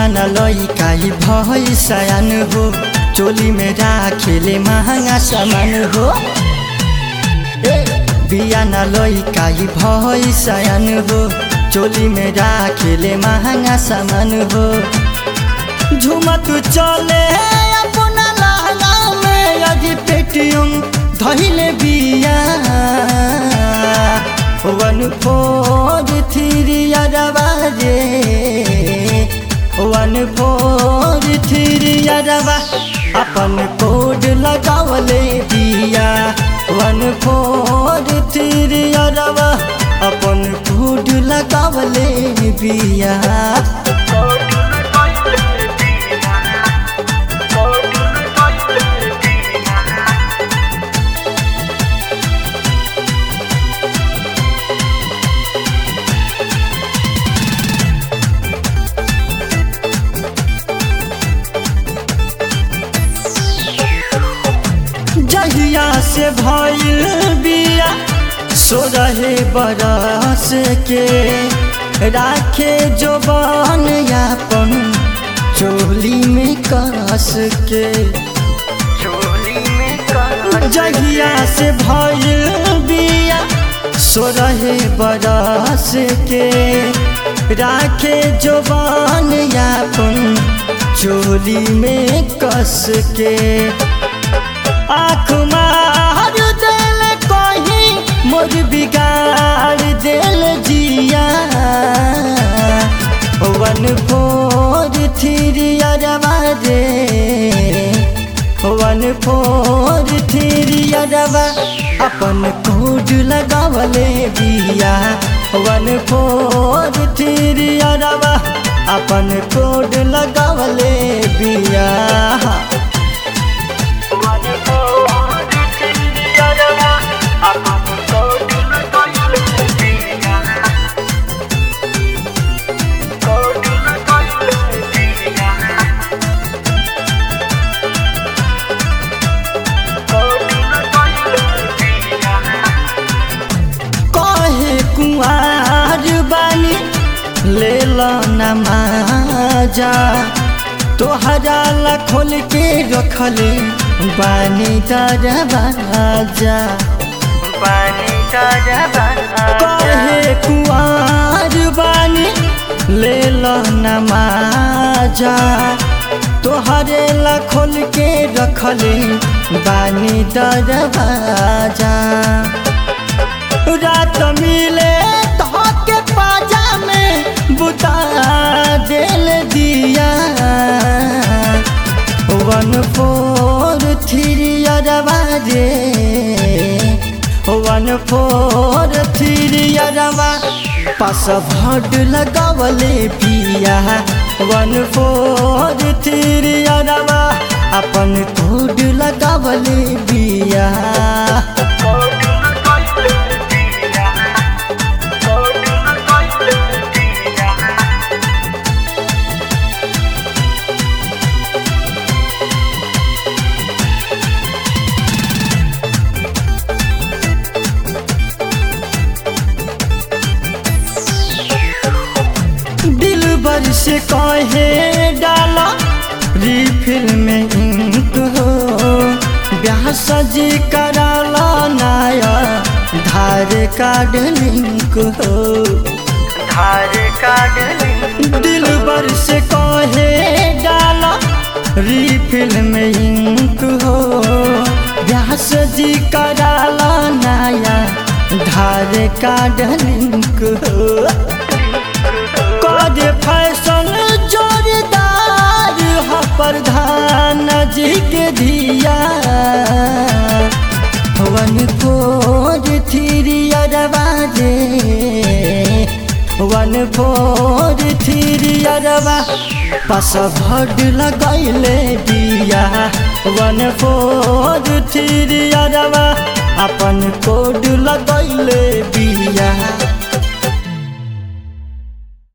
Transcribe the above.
बियाना लइकाई भई सयान हो चोली में राखेले महँगा सामान हो ए, बियाना लइकाई भई सयान हो चोली में राखेले महँगा सामान हो झुमत चले अपना लहंगा में अजी पेटियम धैले बिया वन फोर थ्री अरबा रे वन फोर थ्री अरबा अपन कोड लगावले दिया वन फोर थ्री अरबा अपन कोड लगावले बिया जहिया से भइल बिया सो रहे बरस के राखे जो बन यापन चोली में करस के जहिया से भइल बिया सो रहे बरस के राखे जो बन यापन चोली में कस के आँख मार दिल कहीं मोर बिगाड़ दिल जिया वन फोर थ्री अरबा रे वन फोर थ्री अरबा अपन कोड लगावले बिया वन फोर थ्री अरबा अपन कोड लगावले बिया कहे कुआर बानी ले लो नमाजा तोहरा ला खोल के रखले बानी दरवाजा कहे कुआर बानी ले लो नमाजा तोहरे ला खोल के रखले बानी दरवाजा रात मिले के पाजा में बुता दिल दिया वन फोर थ्री अरबा रे वन फोर थ्री अरबा पास भड लगावले पिया वन फोर थ्री अरबा अपन कोड लगावले बिया दिल भर से कहे डाला रिफिल में इंक हो ब्याह सजी कराला नाया धार कार्ड लिंक हो धार कार्ड दिल भर से कहे डाला रिफिल में इंक हो ब्याह सजी कराला नाया धार कार्ड लिंक हो कद फैशन जोरदार ह प्रधान जी के दिया वन फोर थ्री अरबा रे वन फोर थ्री अरबा पास भड लगैले दिया वन फोर थ्री अरबा अपन कोड लगैले बिया